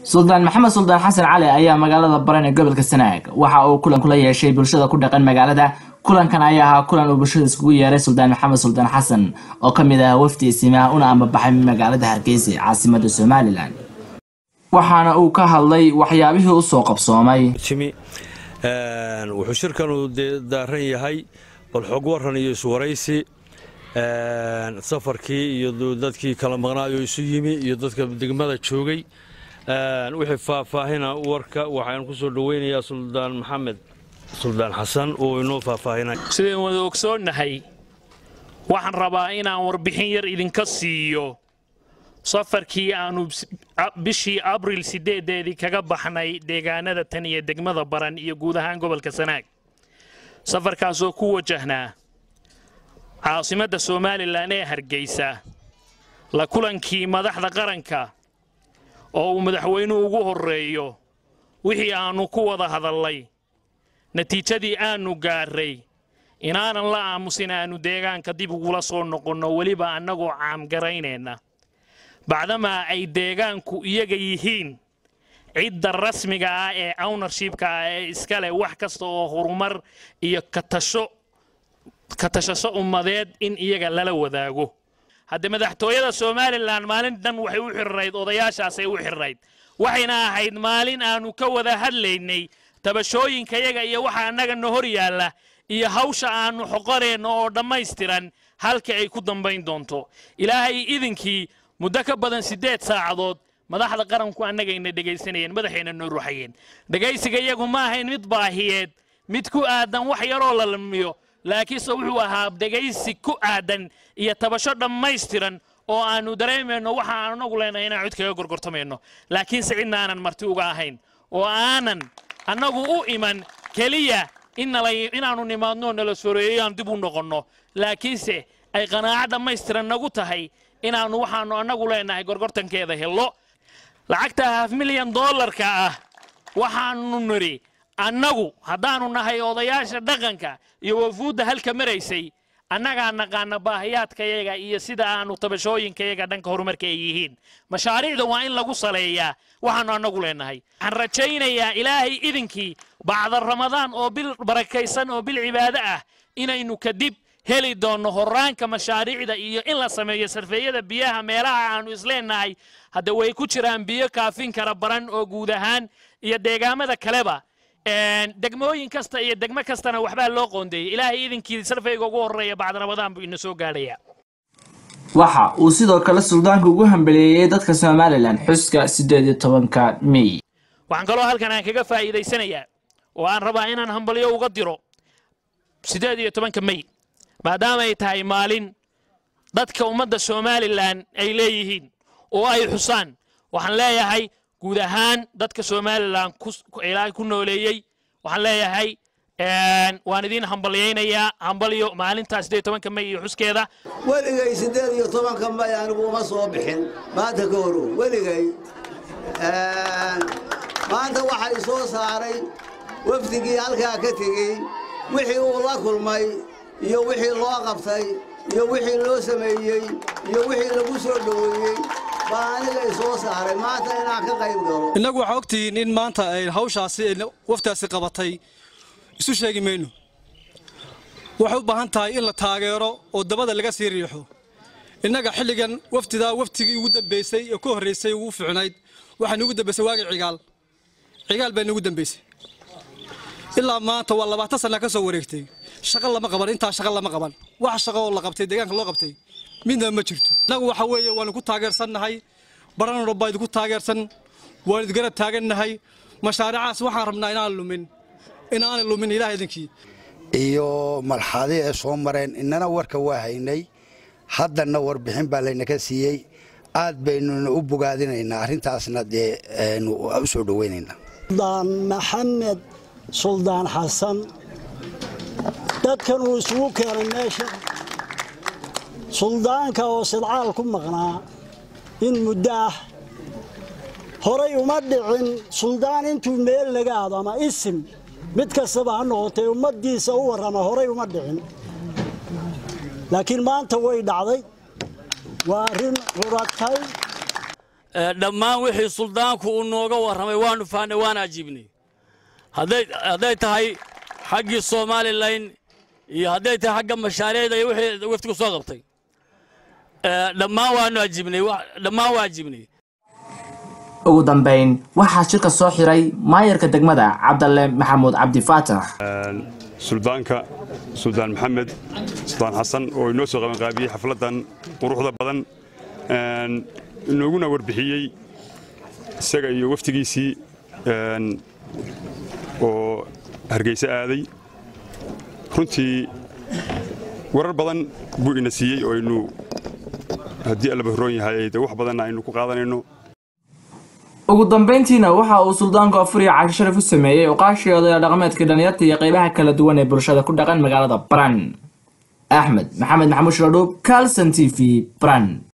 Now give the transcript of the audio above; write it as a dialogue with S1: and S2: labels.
S1: suldaan maxamed suldaan xasan cali ayaa magaalada baran ee gobolka sanaag waxa uu kulan kula yeeshay bulshada ku dhaqan magaalada kulankan ayaa ahaa kulan uu bulshada iskugu yeeray suldaan maxamed suldaan xasan oo ka mid ah wafdi isimaha una ambabaxay magaalada hargeysa caasimada somalilan waxaana uu ka hadlay waxyaabihii usoo qabsoomay
S2: wuxuu shirkanu daaran yahay bal xog waran iyo iswaraysi safarkii iyo dadkii kala maqnaayo isu yimi iyo dadka degmada joogay wixii faahfaahina warka waxaan ku soo dhoweynayaa suldaan maxamed suldaan xasan oo inoo faahfaahinay
S3: sidaan wada ogsoonnahay waxaan rabaa inaan warbixin yar idinka siiyo safarkii aanu bishii abril sideedeedii kaga baxnay deegaanada tan iyo degmada baran iyo guud ahaan gobolka sanaag safarkaasoo ku wajahnaa caasimadda somalilan ee hargeysa la kulankii madaxda qaranka oo uu madaxweynuhu ugu horreeyo wixii aannu ku wada hadallay natiijadii aannu gaarray inaanan la aamusin aannu deegaanka dib ugula soo noqonno weliba annagoo caamgaraynayna bacdamaa ay deegaanku iyaga yihiin cidda rasmiga ah ee ownershipka ah ee iska leh wax kasta oo horumar iyo katasho ka tashasho ummadeed in iyaga lala wadaago hadde madaxtooyada somalilan maalin dhan waxay u xirirayd odayaashaasay u xirirayd waxayna ahayd maalin aannu ka wada hadlaynay tabashooyinkayaga iyo waxa annaga na hor yaalla iyo hawsha aannu xoqonayno oo dhammaystiran halka ay ku dambayn doonto ilaahay idinkii muddo ka badan siddeed saacadood madaxda qaranku annagayna dhegaysanayeen madaxayna noo ruuxayeen dhegaysiga iyagu ma ahayn mid baahiyeed mid ku aadan wax yaroo la lamiyo laakiinse wuxuu ahaa dhegaysi ku aadan iyo tabasho dhammaystiran oo aannu dareemayno waxa aan anagu leenahay inaan cid kaga gorgortamayno laakiinse cidna aanan marti uga ahayn oo aanan annagu u iman keliya inaannu nimaadno nala soreeyo aan dib u noqonno laakiinse ay qanaaco dhammaystiran nagu tahay inaannu waxaannu annagu leenahay gorgortankeeda hello lacagta haaf milyan dollarka ah waxaannu nidhi annagu haddaannu nahay odayaasha dhaqanka iyo wafuudda halka maraysay annagaa naqaana baahiyaadkayaga iyo sida aannu tabashooyinkayaga dhanka horumarka ay yihiin mashaariicda waa in lagu saleeyaa waxaannu annagu leenahay waxaan rajaynayaa ilaahay idinkii bacda ramadaan oo bil barakaysan oo bil cibaado ah inaynu kadib heli doonno horaanka mashaariicda iyo in la sameeyo sarfeeyada biyaha meelaha aannu isleenahay hadda way ku jiraan biyo kaafin kara baran oo guud ahaan iyo deegaamada kaleba degmooyin kasta iyo degmo kastana waxbaa loo qoondeeyey ilaahay idinkii sarfayga ugu horreeya bacda ramadaan buu ina soo gaadhayaa
S1: waxa uu sidoo kale suldaanka ugu hambeleeyey dadka somalilan xuska siddeed iyo tobanka mey
S3: waxaan kaloo halkan aan kaga faa'iidaysanayaa oo aan rabaa inaan hambalyo uga diro siddeed iyo tobanka mey maadaama ay tahay maalin dadka ummadda somalilan ay leeyihiin oo ay xusaan waxaan leeyahay guud ahaan dadka somalilan ilaahay ku nooleeyey waxaan leeyahay waan idiin hambalyaynayaa hambalyo maalintaa siddeed tobanka may iyo xuskeeda
S4: weligay siddeed iyo tobanka may anigu uma soo bixin maanta ka horo weligay maanta waxay soo saaray wafdigii halkaa ka tegey wixii uu la kulmay iyo wixii loo qabtay iyo wixii loo sameeyey iyo wixii lagu soo dhoweeyey baa aniga i soo saaray maanta inaan ka qayb galo
S5: innagu waxaa ogtihiin in maanta ay hawshaasi waftaasi qabatay isu sheegi mayno waxay u baahan tahay in la taageero oo dabada laga sii riixo innaga xilligan waftidaa waftigii ugu dambaysay ee ku horraysay ugu fiicnayd waxaa nugu dambaysay waagii cigaal cigaal baa nugu dambaysay ilaa maanta waa labaatan sana ka soo wareegtay shaqo lama qaban intaa shaqo lama qaban wax shaqo oo la qabtay deegaanka loo qabtay midna ma jirto innagu waxa weeye waanu ku taageersannahay baranaro baa idinku taageersan waan idgara taagannahay mashaariicaas waxaan rabnaa inaan lumin inaanay lumin ilaah idinkii
S6: iyo marxadii ay soo mareen innana warka waa haynay haddanna warbixin baa laynaka siiyey aad baynuna u bogaadinaynaa arrintaasna dee u soo dhoweynaynaa
S7: suldaan maxamed suldaan xasan dadkan uu isugu keenay meesha suldaanka oo sidcaal ku maqnaa in muddo ah horay uma dhicin suldaan intuu meel laga aado ama isim mid kastaba ha noqotay ummaddiisa u warrama horay uma dhicin laakiin maanta way dhacday waa arrin ruratay
S8: dhammaan wixii suldaanku uu nooga warramay waanu fahnay waan ajiibnay hadday tahay xaggii somalilan iyo hadday tahay xagga mashaariicda iyo wixii waftigu soo qabtay dhammaan waanu ajiibnay dhammaan waa ajiibnay
S1: ugu dambayn waxaa shirka soo xiray maayarka degmada cabdalle maxamuud cabdi faatax
S9: suldaanka suldaan maxamed suldaan xasan oo inoo soo qabanqaabiyey xafladdan quruxda badan inooguna warbixiyey isaga iyo waftigiisii oo hargeyse aaday runtii warar badan buu ina siiyey oo aynu haddii allaba horroon yahay de wax badanna aynu ku qaadanayno
S1: ugu dambayntiina waxa uu suldaanku afuriya casho sharaf u sameeyey oqaashii odaya dhaqameedka dhalinyarta iyo qaybaha kala duwan ee bulshada ku dhaqan magaalada baran axmed maxamed maxamuud shradhuub calson t v baran